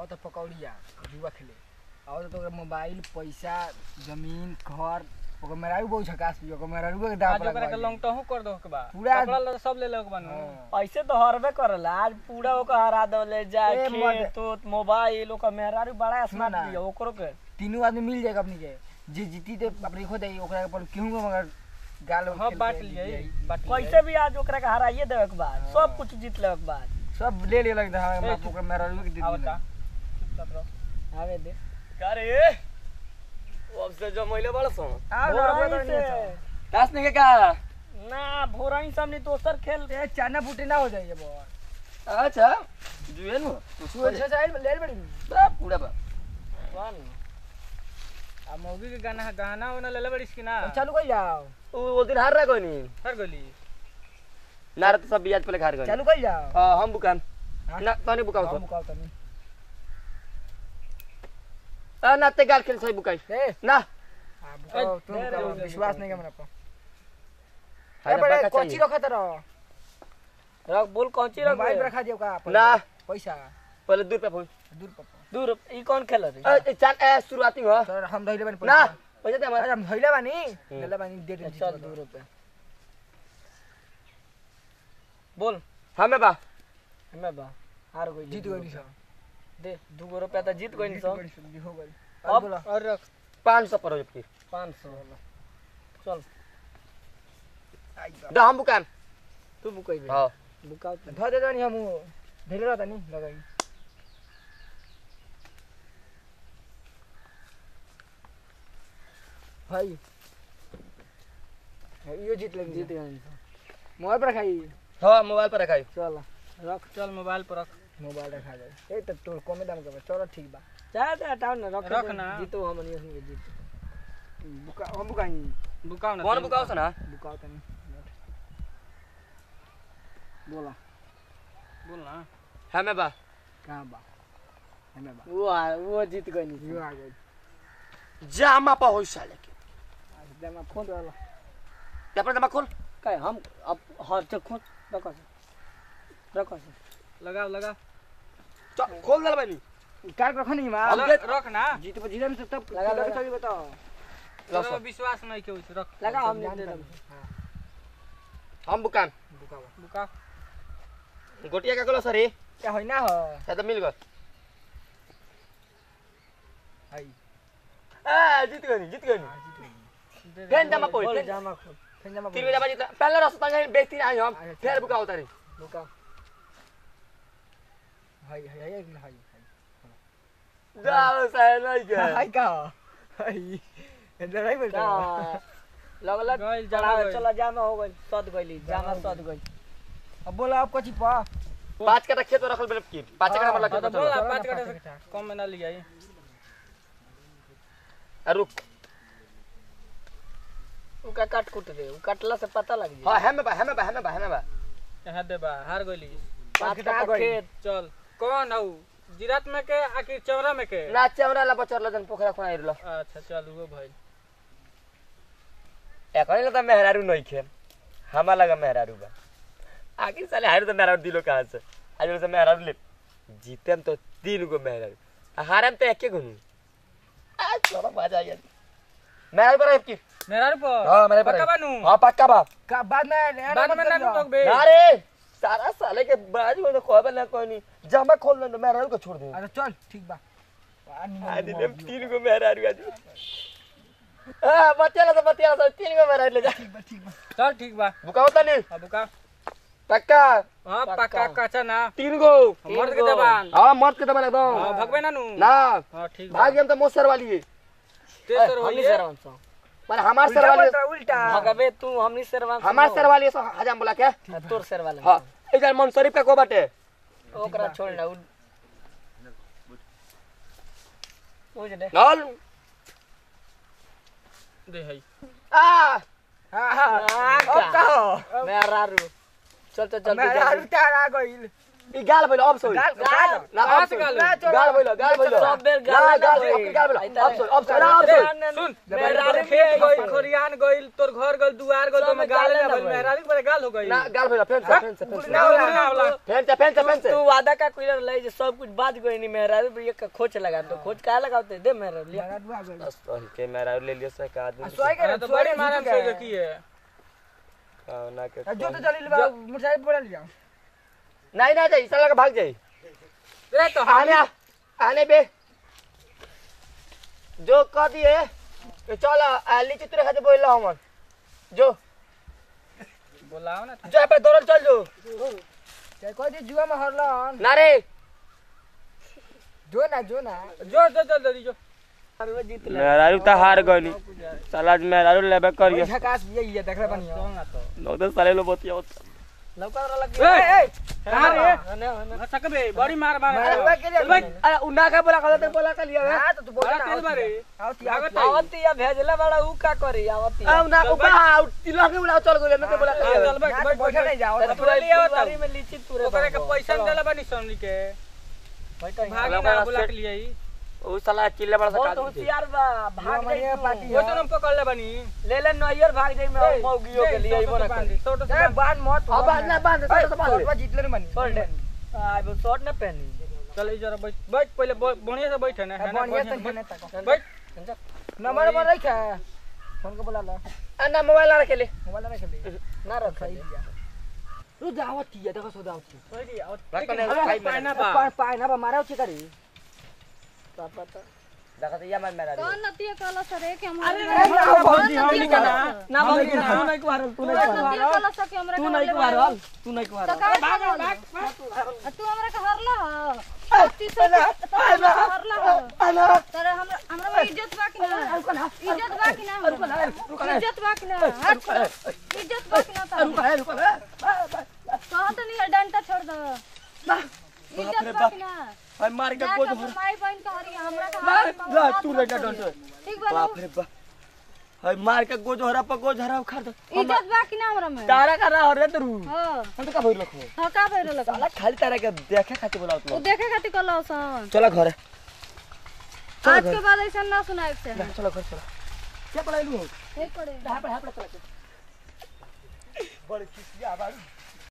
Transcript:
और तो पकौड़िया जुआ खेले और तो ओकरा मोबाइल पैसा जमीन घर ओकर मेरा भी बहुत झकास भी ओकर मेरा भी दाम आज ओकरा के लॉन्गटहू कर दो के बा पूरा- कपड़ा लत्ता सब ले ले के बा नु ऐसे तो हरबे करला आज पूरा ओकर हरा दले जाए ए, मत- खेत उत मोबाइल ओकर मेहरारू बड़ा स्मार्ट ना। भी है ओकरो के तीनों आदमी मिल जाएगा अपनी के जे जीती ते अपनी खो जाई ओकरा पर केहू के मगर गाल हां खेल बांट के लिया जीत जाई। बांट कैसे भी आज ओकरा के हराइए देवे के बाद हाँ। सब कुछ जीत लेवे के बाद सब ले ले लगता है ए, बाप ओकरा मेरा भी दे आवता दिला चुपचाप रहो आवे दे का रे अब से जमैले बड़ सो आओ ना भोरही रखो से। तास नहीं के का ना भोरही सामने दोसर खेल ए चाना फूटे ना हो जाइए बहुत अच्छा जुए नु तू अच्छा साइड ले बड़ी बा पूरा बा आ मौगी के गाना गाना वाना ले ले बड़िस की ना चालू कर जाओ उ वो दिन हार रहा कोई नहीं हर गोली नार तो सब बियाज पहले हार गए चालू कर जाओ हां हम बुकाम हाँ? ना तने बुकाओ हम तो मुकाव तनी आ ना ते गाल खेल सही बुकाई ए ना हां मुकाव तुम दे, मुकाव, दे, दे, विश्वास दे, नहीं है मेरा पर हाय ए बड़े बाका कोची चाहिए रखा तरह रख बोल कौची रख मोबाइल रखा दियो का ना पैसा पहले दूर पे फोन दूर पर दूर ई कौन खेल रे ए चाल ए शुरुआती हो सर हम धइले बानी ना पैसा पैसा दे अरे हमारे हम धइले बानी धइले बानी दे दे चल दू रुपया बोल हमें बा हमें बा हार गई जीत गइली सब दे दू गो रुपया तो जीत गई जीत सब गइली सब, हो गइल अब- अब बोला और रख 500 पर हो जबकि पाँच सौ चल आई बा दा हम बुकाम तू बुकैबे हां बुकाओ ध दे दनी हम धइले रहता नी लगाई भाई यो जीत लगी जीत गई मोबाइल पर खाई हां मोबाइल पर रखाई चल रख चल मोबाइल पर रख मोबाइल रखा जाए ए त तोर कमे दाम के बा चलो ठीक बा चाहे तो हटाओ ना रख रख ना। जीतो हम नहीं उसमें जीत बुका हम बुकाई बुकाओ ना कौन तीन बुकाओ ना बुकाओ तनी बोला बोल ना हमें बा कहाँ बा हमें बा वो आ- वो जीत गई यो आ गई जामा पर होई साले के आज दमा फोन वाला अपना दमा खोल काय हम अब हर चल खोल रखो से रखो से लगाओ लगाओ चल खोल दल बनी काट रखो नहीं मां हम ल- के- रख ना जीत पर जीतन से तब लगा, लगा। चली बताओ तोरा विश्वास नहीं के उस रख लगा हम जान दे कर। दम हाँ, हम बुकाम बुकावा बुका गोटिया का कलो सरी क्या होई ना हो शायद मिल गए हाय ए जीत गई जीत गई हाँ, जीत गई दे दे। फेन जमा कोई खोल जामा खोल फिर जमा तीन बजे बजे पहले रास्ता में बेचती आई हम अच्छा, फिर बुका उतारी बुका हाय हाय हाय हाय हाय जाओ साले नहीं हाय के का हाय इधर नहीं बोलता लगल गइल, जामा चला गइल। चला जामा हो गई सद गइली जामा जामा हो सद गई अब बोला आप कची पा पांच का खेत रखल बने की पांच का नंबर हाँ, तो लगे बोल ना, चलो पाँच ना, कटे पाँच से कटा। कम में ना लिया ये। रुक उका काट कुट दे उ काटला से पता लग हां जाए हमें बा हमें बा हमें बा हमें बा यहाँ दे बा हार गोली पाँच कटा कटा गइल। खेत चल कौन हऊ जिरात में के आखिर चौरा में के ना चौरा ला बचर लजन पोखरा खोना इरलो अच्छा चल वो भाई एकनी लता मेहरारू नहीं खे हमा लगा मेहरारू बा आखिर साले हारू तो मेहरारू दिलो कहां से आज से मेहरारू ले जीतम तो तीन गो मेहरारू आ हारम तो एके गुनु आ चलो बाजा यार मेहरारू पर की मेरा पर हां मेरे पर पक्का बानू हां पक्का बा का बाद में बाद में ना टोक बे ना रे सारा साले के बाज में तो खोबे ना कोई नहीं जमा खोल दे मेहरारू को छोड़ दे अच्छा चल ठीक बा आ, निमन आज निमन ले मौजूद। तीन गो मेहरारू आज हां बतिया तो बतिया तो तीन गो मेहरारू ले जा ठीक बा ठीक बा चल ठीक बा बुकाओ तो नहीं अब का पक्का हाँ पक्का। पक्का कच्चा ना तीन गो मर्द के जबान हाँ मत के दबा एकदम हाँ भगवे ना नू ना हाँ ठीक बा भाग हम तो मोसर वाली है ते तोर हमनी होइए सरवन सो पर हमार सर उल्टा वाली बोलता उल्टा भगवे तू हमनी सरवन सो हमार सर वाली है, सो हजाम बोला क्या तोर सर वाले हाँ इधर मन शरीफ का को बाटे ओकरा छोड़ ना उ बुझ दे नल दे है आ हां हां अब का हो मेरा रू चल चल चल मेरा रुटा आ गइल ई गाल भइल अब सोई गाल गाल ना कहाँ अब से सोई गाल ना चोरा गाल भइल गाल भइल सब बेर गाल गाल गाल भइल। अब गाल भइल आई अब सोई अब सोई अब सोई सुन जब खेत गइल खरियान गइल तोर घर गइल दुआर गइल तो सब में गाले गाले ना ना भइल भइल। मेहरारू के बड़े गाल हो गइल ना गाल भइल फेन से फेन से फेन से ना होला ना होला फेन से फेन से फेन से तू वादा का कोई ले जे सब कुछ बात गई नहीं मेहरारू पर ये खोच लगा तो खोच का लगाते दे मेहरारू लिया मेरा आ गइल सही के मेरा ले लियो से का आदमी सोई के तो बड़ी मारम से देखी है ना के जो तो चली बा मोटरसाइकिल पड़ा लिया नहीं नहीं जाई साला के भाग जाई रे तो आने आ, आने बे जो कह दिए तो चल आ, लीची तुरे खाते बोल हमन जो बोलाओ ना जो पे दौड़ल चल जो चाहे कोई दी जुआ में हरलन ना रे जो ना जो ना जो जो जो जल्दी जो जीत ले मेहरारू तो हार गनी साला मेहरारू लेबे करिए झकास ये ये देख रहा बनिया चल ना तो नो तो साले लो बतिया लौका वाला लग ए ए कहां कहां रे रे सकबे बड़ी मार मार मारवा के लिए भाई अरे उन्ना का बोला कहते बोला कर लिया हां तो तू बोल बड़ा ना तेल बारे आवती लागत आवती आवती या भेजला बड़ा ऊ का करी आवती आ उन्ना को बा तिला के बोला चल गले मैं बोला कर चल लिया बैठ यहाँ बैठ तो बैठा नहीं जाओ तो पूरा लिया होता में लीची तुरे ओकरे के पैसा देला बानी सोनी के बैठा भागी ना बुला के लिए ओ साला चिल्ला बड़ा सा बहुत काट होशियार बा भाग हमारी जाई पार्टी वो तो हम पकड़ ले बानी ले ले नैयर भाग जाई मैं मौगियो के लिए इबो ना कर छोटो ए बांध मत अब बांध ना बांध ए, साला बांध ले शॉर्ट जीत ले बनी छोड़ दे आई वो शॉर्ट ना पहनी चल ई जरा बैठ बैठ पहले ब- बढ़िया से बैठ ना है ना बढ़िया बढ़िया से से जने तक बैठ। बैठ नंबर पर रखा फोन को बुला ला अन्ना मोबाइल ला के ले मोबाइल रख ले ना रख सही दिया तू दावत थी देखो सो दावत थी बैठ आओ रखने अरे, खाई पाना मेरा बा पाए पाए ना बा मारा उठी करी पापा तो देखो या मार मेरा कौन नतिया कहला सर के हम भौजी हम नहीं करना ना भाग तू नहीं कुहारल तू नहीं कौन नतिया कहला सर के हमरा तू नहीं कुहारल तू नहीं तो कुहारल का भाग तू हमरा के हरला ह अति से हरला ह तर हमरा हमरा में इज्जत बा कि ना इज्जत बा कि ना हमरा? इज्जत बा कि ना हट इज्जत बा कि ना तो कहो तो नहीं डंडा छोड़ दो इज्जत बा कि ना भाई मार के जाके कोच अपन माई बहन के हरी हमरा के ना, हरी ना, तू नहीं डंडा छोड़। ठीक बा बाप रे बाप भाई मार के गोज हरा पर गोज हरा उखाड़ दे इज्जत बा कि ना हमरा में तारा का रहा रे तू हां हम तो का भइल रखो थका भइल लगा साला खाली तारा के देखे खातिर बोलाओ वो तू देखे खातिर कहला सन चला घरे आज के बाद ऐसा ना सुनाए से चलो घर चलो क्या पढ़ाई लू ठीक पड़े यहाँ पे यहाँ पे चला के बड़ी खिसिया बाड़ी